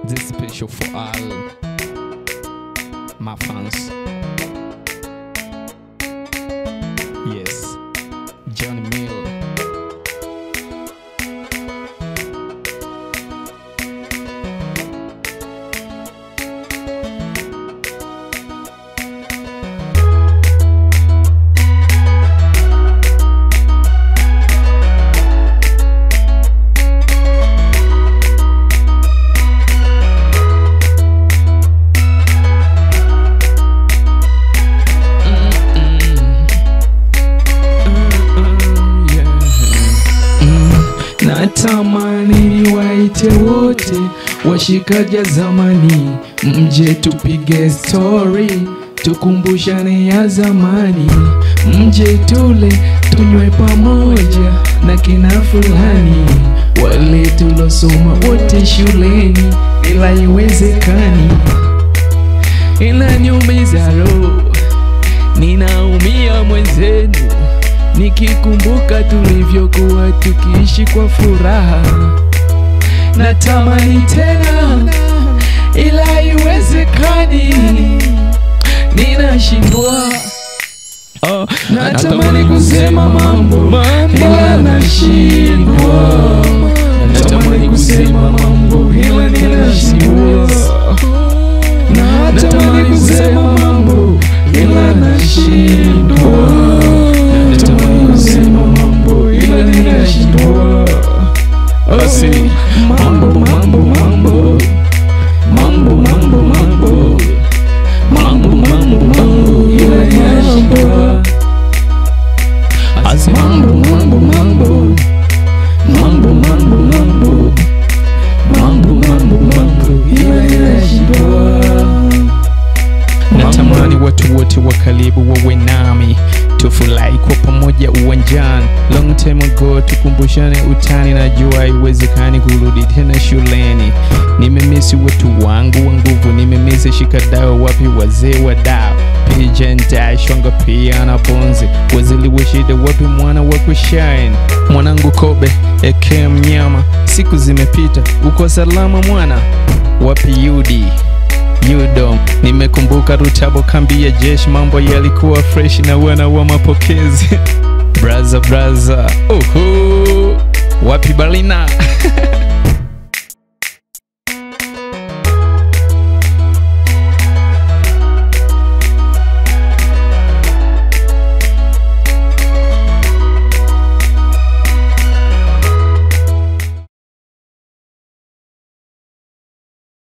This special for all my fans. Yes, Johnny Mill. Natamani waite wote washikaja zamani, mje tupige story, tukumbushane ya zamani, mje tule tunywe pamoja na kina fulani, wale tulosoma wote shuleni, ila iwezekani, inaniumiza roho, ninaumia mwenzenu nikikumbuka tulivyokuwa tukiishi kwa furaha. Natamani tena ila haiwezekani, ninashindwa. Oh, natamani kusema mambo ila nashindwa. Natamani kusema mambo ila ninashindwa. Natamani kusema mambo ila nashindwa. Natamani kusema mambo ila ninashindwa. Basi, mambo mambo mambo mambo mambo mambo mambo mambo mambo ila ninashindwa. As Mambo mambo mambo mambo mambo mambo mambo mambo mambo ila ninashindwa. Natamani watu wote wa karibu wawe nami, tufurahi kwa pamoja uwanjani. Long time ago tukumbushane utani, najua haiwezekani kurudi tena shuleni. Nimemisi watu wangu wa nguvu, nimemisi shikadao, wapi wazee wa dao Pijenta shwanga pia na bonzi, wazili wa shida, wapi mwana wa kushine? Mwanangu Kobe eke mnyama, siku zimepita, uko salama mwana? Wapi Yudi? Yudo, nimekumbuka Rutabo, kambi ya jeshi, mambo yalikuwa fresh na wana wa mapokezi braza braza, uhu, wapi Balina?